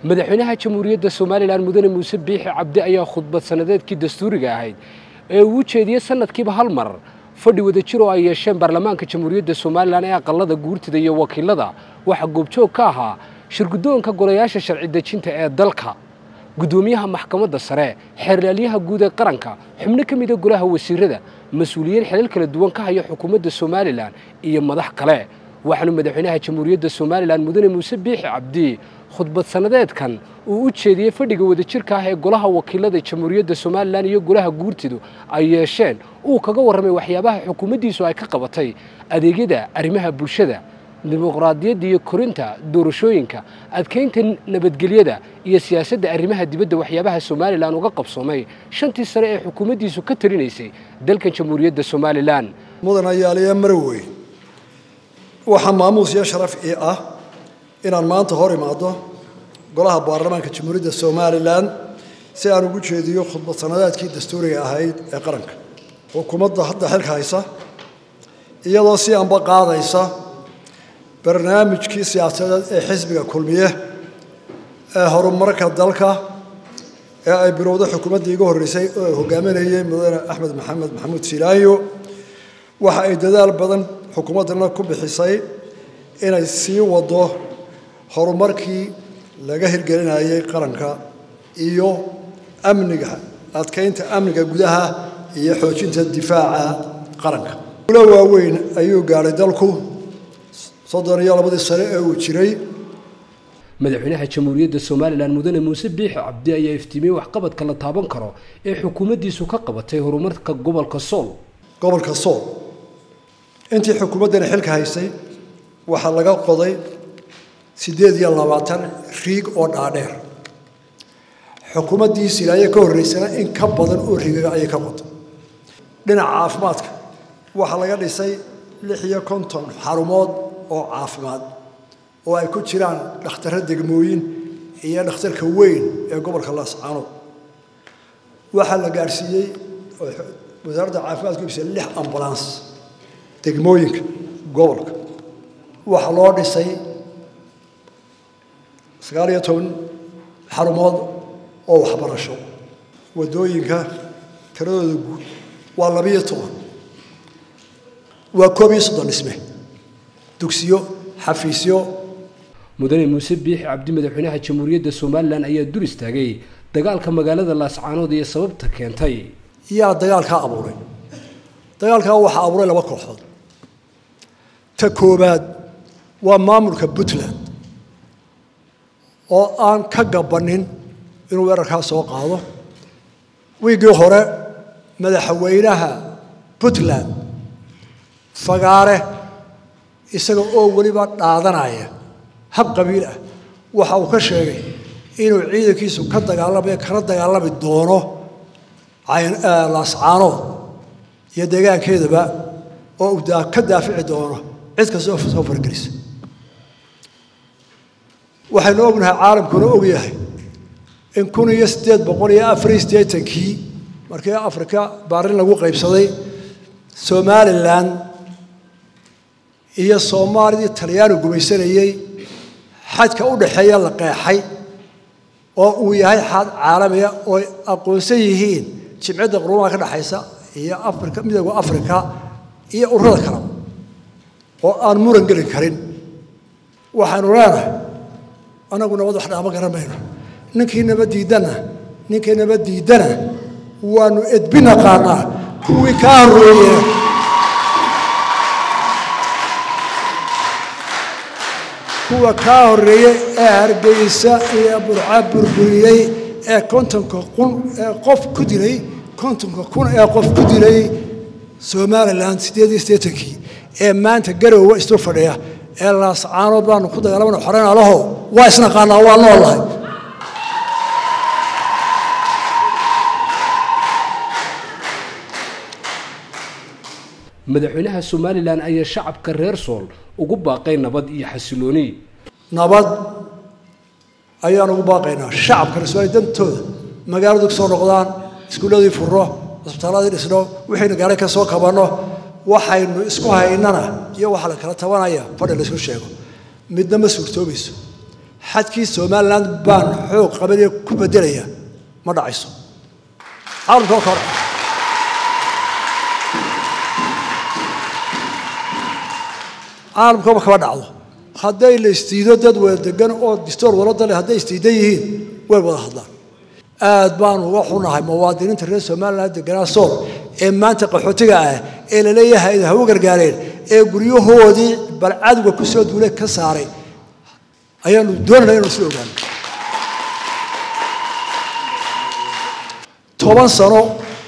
madaxweynaha jamhuuriyadda somalilan mudane muuse biixi cabdi ayaa khudbad sannadeedkii dastuuriga ahayd ee uu jeediyey sanadkiiba hal mar fadhi wadajir oo ay yeesheen baarlamaanka jamhuuriyadda somalilan ee aqalada guurtida iyo wakiilada waxaa goobjoog ka ahaa shirguddoonka golayaasha sharci dejinta ee dalka guddoomiyaha maxkamadda sare xeerlaalyaha guud ee qaranka xubno ka mida golaha wasiirada mas-uuliyiin xilal kala duwan ka haya xukuumadda somalilan iyo madax kale waxaanu madaxweynaha jamhuuriyadda somalilan mudane muuse biixi cabdi khudbad sannadeedkan uu u jeediyey fadhiga wadajirka ah ee golaha wakiilada jamhuuriyadda somalilan iyo golaha guurtidu ay yeesheen uu kaga warramay waxyaabaha xukuumaddiisu ay ka qabatay adeegyada arrimaha bulshada dimuqraadiyadda iyo korinta doorashooyinka adkaynta nabadgelyada iyo siyaasadda arrimaha dibadda waxyaabaha somalilan uga qabsoomay shantii sane ee xukuumaddiisu ka talinaysay dalkan jamhuuriyadda somalilan mudan ayaaliya marowey waxaa maamuus iyo sharaf ii ah inaan maanta hor imaado golaha baarlamaanka jamhuuriyadda somalilan si aan ugu jeediyo khudbad sannadeedkii dastuuriga ahayd ee qaranka xukuumadda hadda xilka haysa iyadoo si anba qaadaysa barnaamijkii siyaasadeed ee xisbiga kulmiye ee horumarka dalka ee ay bilowday xukuumaddii iga horreysay oo ay hogaaminayay mudane axmed maxamed maxamuud silaayo waxa ay dadaal badan xukuumaddana ku bixisay inay sii wado horumarkii laga hirgelinayay qaranka iyo amniga adkaynta amniga gudaha iyo xoojinta difaaca qaranka ulo waaweyn ayuu gaadhay dalku soddon iyo labadii sane ee uu jiray madaxweynaha jamhuuriyadda somalilan mudane muuse biixi cabdi ayaa iftiimiyey waxqabadka la taaban karo ee xukuumaddiisu ka qabatay horumarka gobolka sool gobolka sool intii xukuumaddani xilka haysay waxaa laga qoday siddeed iyo labaatan riig oo dhaadheer xukuumaddii silaaye ka horreysana in ka badan oo riigaga ayay ka qoday dhinaca caafimaadka waxaa laga dhisay lix iyo konton xarumood oo caafimaad oo ay ku jiraan dhakhtarro degmooyin iyo dhakhtarka weyn ee gobolka laascaanood waxaa la gaadhsiiyey wasaaradda caafimaadka ibsa lix ambulans degmooyinka gobolka waxaa loo dhisay sagaal iyo toban xarumood oo waxbarasho waddooyinka tiradooda guud waa labiyo toban waa koob iyo soddon dhisme dugsiyo xafiisyo mudane muuse biixi cabdi madaxweynaha jamhuuriyadda somalilan ayaa dur istaagay dagaalka magaalada laascaanood iyo sababta keentay yaa dagaalkaa abuuray dagaalkaa waxaa abuuray laba kooxood ta koobaad waa maamulka puntland oo aan ka gabanin inuu weerarkaa soo qaado wiiggii hore madaxweynaha puntland fagaare isaga oo weliba dhaadanaya hab qabiil ah waxa uu ka sheegay inuu ciidankiisu ka dagaalamayo kana dagaalami doono laascaanood iyo deegaankeedaba oo uu ka daafici doono cid kastoo soo fargelisa waxaynu ognahay caalamkuna ogyahay in kun iyo siddeed boqol iyo afar iyo siddeetankii markii afrika baarin lagu qaybsaday somalilan iyo soomaalidii talyaani gumaysanayey xadka u dhaxeeya la qeexay oo uu yahay xad caalamiga oo aqoonsan yihiin jimcadda qurumaha ka dhexaysa iyo afrika midooda afrika iyo ururada kaleba oo aan muran gelin karin waxaanu leenahay anagu nabad wax dhaama garan mayno ninkii nabad diidana ninkii nabad diidana waanu edbi naqaanaa kuwii kaa horreeye kuwa kaa horreeyey ee hargeysa iyo burca burburiyey ee kontonka kun ee qof ku dilay kontonka kun ee qof ku dilay somalilan siddeed iyo siddeetankii ee maanta garowa isu fadhiya ee laascaanood baanu ku dagaalamana xoreyna laho waa isnaqaanaa waa noolahay madaxweynaha somalilan ayaa shacabka reer sool ugu baaqay nabad iyo xasilooni nabad ayaan ugu baaqaynaa shacabka reer dantooda magaaladu ka soo noqdaan iskuulladii furno cisbitaalladii dhisno wixiina gaara ka soo kabanno waxaynu isku haynana iyo waxaa la kala tabanaya fadhi laysku sheego midna ma suurtoobayso xadkii somalilan baan xoog qabanaya ku bedelaya ma dhacayso caalamka oo kale caalamkaba kama dhacdo hadday la istiido dad wada degan oo distoor walada leh hadday istiidan yihiin way wada hadlaan aad baan uga xunahay muwaadiniinta reer somalilan deganaa sool ee maanta qaxootiga ah ee la leeyahay ha u gargaareen ee guryahoodii bal cadowga ku soo duulay ka saaray ayaanu doonayna inanu isla ogaano toban sano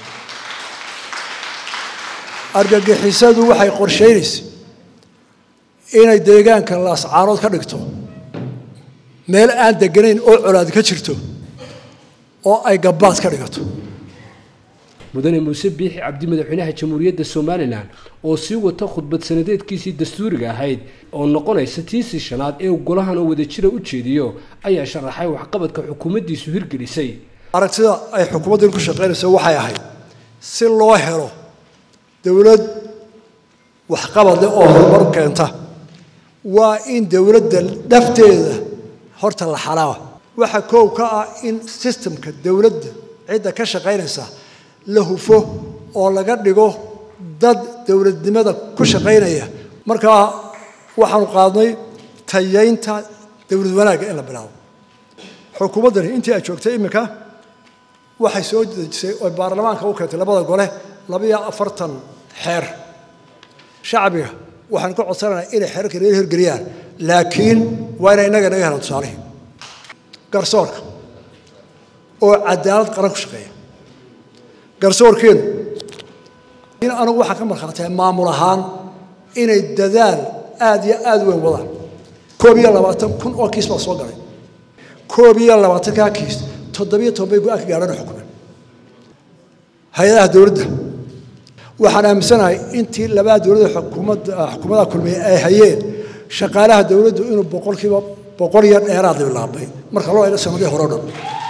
argagixisadu waxay qorshaynaysa inay deegaanka laascaarood ka dhigto meel aan deganayn oo colaad ka jirto oo ay gabbaad ka dhigato mudane muuse biixi cabdi madaxweynaha jamhuuriyadda somalilan oo sii wata khudbad sanadeedkiisii dastuuriga ahayd oo noqonaysa tiisii shanaad ee golahan oo wadajira u jeediyo ayaa sharaxay waxqabadka xukuumaddiisu hirgelisay aragtida ay xukuumaddan ku shaqaynayso waxay ahayd si loo helo dowlad waxqabad leh oo horumar keenta waa in dowladda dhafteeda horta la xalaa waxa koow ka ah in sistemka dowladda cidda ka shaqaynaysa la hufo oo laga dhigo dad dowladnimada ku shaqaynaya markaa waxaanu qaadnay tayaynta dowlad wanaagga in la bilaabo xukuumaddani intii ay joogtay iminka waxay soo dejisay oo baarlamaanka u keentay labada gole labiyo afartan xeer shacbiga waxaan ka codsanaynaa inay xeerarka reer hirgeliyaan laakiin waa inay innaga naga helaan tusaalihii garsoorka oo cadaalad qaran ku shaqeeya garsoorkeenu in anugu waxaan ka markhaatay maamul ahaan inay dadaal aada iyo aada u weyn wadaan koob iyo labaatan kun oo kiis baa soo galay koob iyo labaatankaa kiis toddobiyo toban bay go-aan ka gaadhana xukumen hay-adaha dowladda waxaan aaminsanahay intii labada dowladda xukuumadda xukuumadaha kulmiye ay hayeen shaqaalaha dowladdu inuu boqolkiiba boqol iyo dheeraad bilaabay marka loo eego sanadii hore o dhan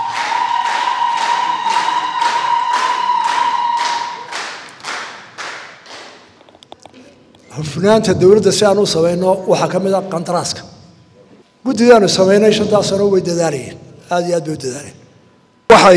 hufnaanta dowladda si aan u samayno waxaa ka mid a qandaraaska guddidaanu samaynay shantaas sano way dadaalayeen aada iyo aad bay u dadaaleen waxay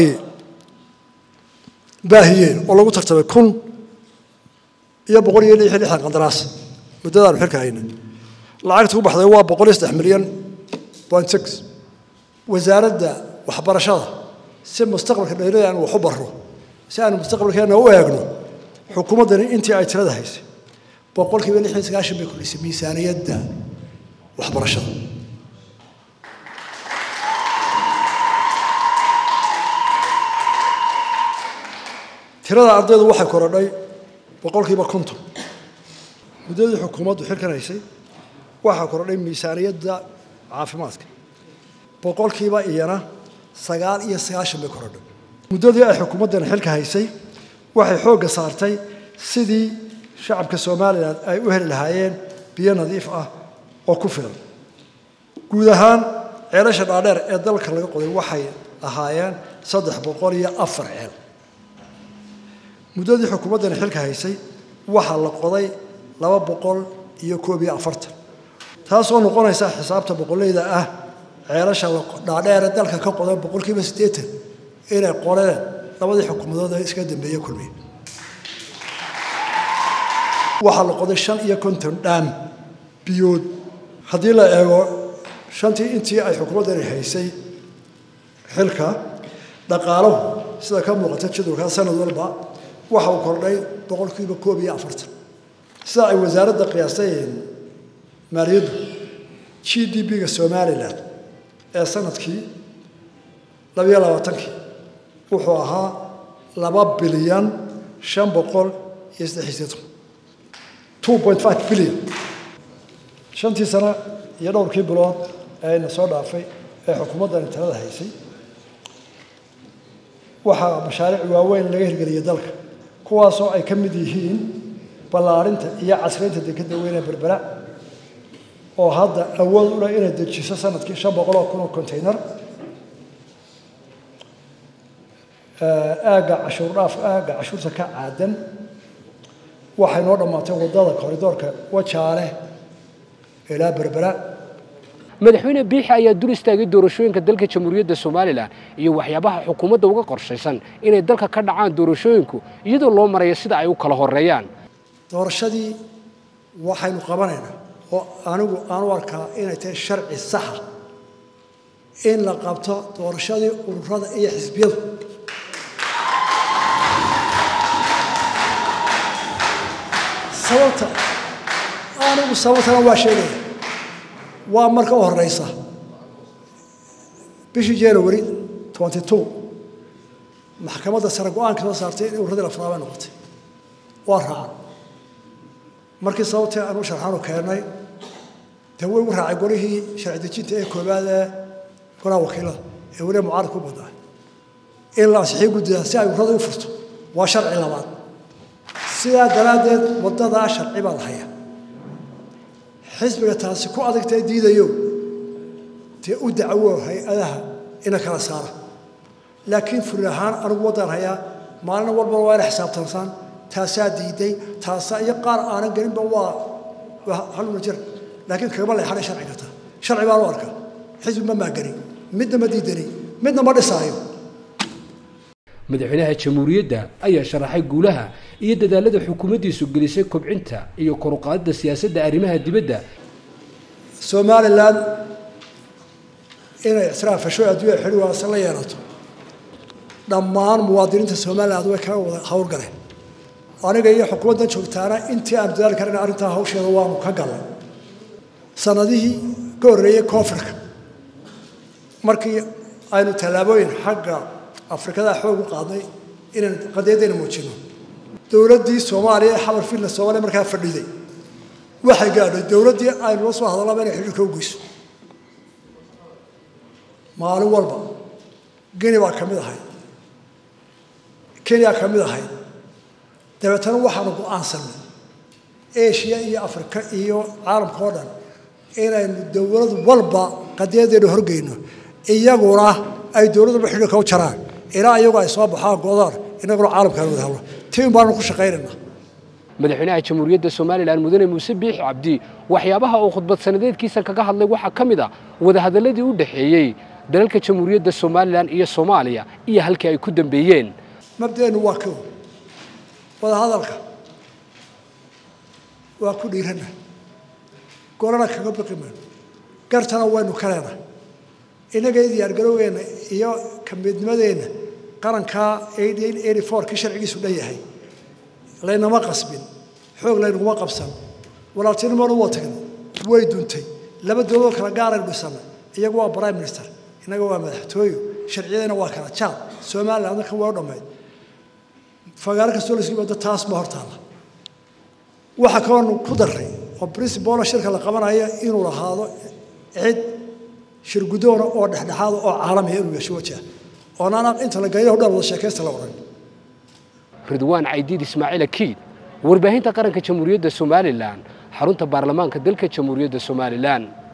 baahiyeen oo lagu tartamay kun iyo boqol iyo lix iyo lixdan qandaraas muddadaanu xilka hayna lacagta ku baxday waa boqol iyo saddex milyan point six wasaaradda waxbarashada si mustaqbalka dheerada aan wax u barro si aanu mustaqbalkeena u eegno xukuumaddani intii ay tirada haysay boqolkiiba lix iyo sagaashan bay kordhisay miisaaniyadda waxbarashada tirada ardaydu waxay korodhay boqolkiiba konton muddadii xukuumaddu xilkan haysay waxaa korodhay miisaaniyadda caafimaadka boqolkiiba iyana sagaal iyo sagaashan bay korodhay muddadii ay xukuumaddani xilka haysay waxay xoogga saartay sidii shacabka somalilan ay u heli lahaayeen biyo nadiif ah oo ku filan guud ahaan ceelasha dhaadheer ee dalka laga qoday waxay ahaayeen saddex boqol iyo afar ceel muddadii xukuumaddani xilka haysay waxaa la qoday laba boqol iyo koob iyo afartan taasoo noqonaysa xisaabta boqolleyda ah ceelasha dhaadheere dalka ka qoday boqolkiiba siddeetan inay qoreen labadii xukuumadood ee iska dambeeye kulmiye waxaa la qoday shan iyo konton dhaam biyood haddii la eego shantii intii ay xukuumaddani haysay xilka dhaqaalahu sida ka muuqata jadwalkaa sanad walba waxa uu kordhay boqolkiiba koob iyo afartan sida ay wasaaradda qiyaastay maaliyaddu g d b-ga somalilan ee sanadkii labayo labaatankii wuxuu ahaa laba bilyan shan boqol iyo saddex iyo siddeetan two point five bilyan shantii sano iyo dhowrkii bilood ee ayna soo dhaafay ee xukuumaddani talada haysay waxaa mashaariic waaweyn laga hirgeliyay dalka kuwaasoo ay ka mid yihiin ballaarinta iyo casraynta dekedda weyne berbera oo hadda awood u leh inay dejiso sanadkii shan boqol oo kun oo container aagga cashuur dhaaf aagga cashuurta ka caadan waxay noo dhammaatay waddada koridoorka wajaale ilaa berbera madaxweyne biixi ayaa dul istaagay doorashooyinka dalka jamhuuriyadda somalilan iyo waxyaabaha xukuumadda uga qorshaysan inay dalka ka dhacaan doorashooyinku iyadoo loo marayo sida ay u kala horeeyaan doorashadii waxaynu qabanaynaa oo anigu aan u arkaa inay tahay sharci saxa in la qabto doorashadii ururada iyo xisbiyadu sababta anigu sababtana waa sheegaya waa marka u horeysa bishii january twenty two maxkamadda sare go-aanka soo saartay in urradii la furaabay noqotay waa raacan markii sababtii aanu sharxaanu keennay dee way u raacay golihii sharci dejinta ee koowaad ee golaha wakiilada ee weliba mucaarid ku badnaa in la ansixii guddidaa si ay urrada u furto waa sharci labaad sidaa daraaddeed waddadaa sharci baa la hayaa xisbiga taasi ku adagtae diidayo dee u dacwo hay-adaha ina kala saara laakiin furi ahaan anigu waddaan hayaa maalin walbana waa ina xisaabtansaan taasaa diiday taasaa iyo qaar aanan gelinba waa haluna jir laakiin kagama leexanay sharci karta sharci baan u arkaa xisbi ma maagani midna ma diidani midna ma dhisaayo madaxweynaha jamhuuriyadda ayaa sharaxay guulaha iyo dadaalada xukuumaddiisu gelisay kobcinta iyo koruqaadida siyaasadda arrimaha dibadda somalilan inay ictiraafasho adduunya xidhi waasan la yeelato dhammaan muwaadiniinta somaliland way kaga wada howlgaleen aniga iyo xukuumaddan joogtaana intii aan dadaali karana arrintaa hawsheeda waanu ka galnay sanadihii ka horreeyey koonfurka markii aynu tallaabooyin xagga afrikada xoog u qaadnay inaan qadiyadayna muujino dowladdii soomaaliya ee xabar finland soomaaliya markaa fadhiday waxay gaadhay dowladdii aynu la soo hadallaba inay xidhiirka u geyso maalin walba geni baa ka mid ahayd kenya ka mid ahayd dabeetana waxaanu go-aansanay eshiya iyo afrika iyo caalamka oo dhan inaynu dowlad walba qadiyadeena horgeyno iyaguna ay dowladduba xidhiirka u jaraan ilaa iyagu ay soo baxaan goodaan inaguna caalamkaan wada hadlo tiin baanu ku shaqaynaynaa madaxweynaha jamhuuriyadda somalilan mudane muuse biixi cabdi waxyaabaha uu khudbad sanadeedkiisa kaga hadlay waxaa ka mid a wadahadalladii u dhexeeyey dalalka jamhuuriyadda somalilan iyo soomaaliya iyo halkii ay ku dambeeyeen mabdeennu waa kow wadahadalka waa ku dhiirana golana kaga baqi mayno gartana waynu ka leenahay innaga diyaargarowgeenna iyo kamidnimadeenna qarankaa kii sharcigiisu dhan yahay laynama qasbin xoog laynaguma qabsan walaaltinimona waa tagnay way duntay laba dowladoo kala gaaraynu dhisannay iyagu waa prime minister innaga waa madaxtooyo sharciyadana waa kala jaad somaliland kan waa u dhammayd fagaaro kastoo la isku yimaado taas ma hortaalla waxaa kaloonu ku daray oo principala shirka la qabanaya inuu lahaado cid shirgudoona oo dhexdhexaada oo caalamiya inuu yeesho wajah oonaan inta la gaydaho dhan wada sheekaysta la odhan ridwaan caydiid ismaaciil akiid warbaahinta qaranka jamhuuriyadda somalilan xarunta baarlamaanka dalka jamhuuriyadda somalilan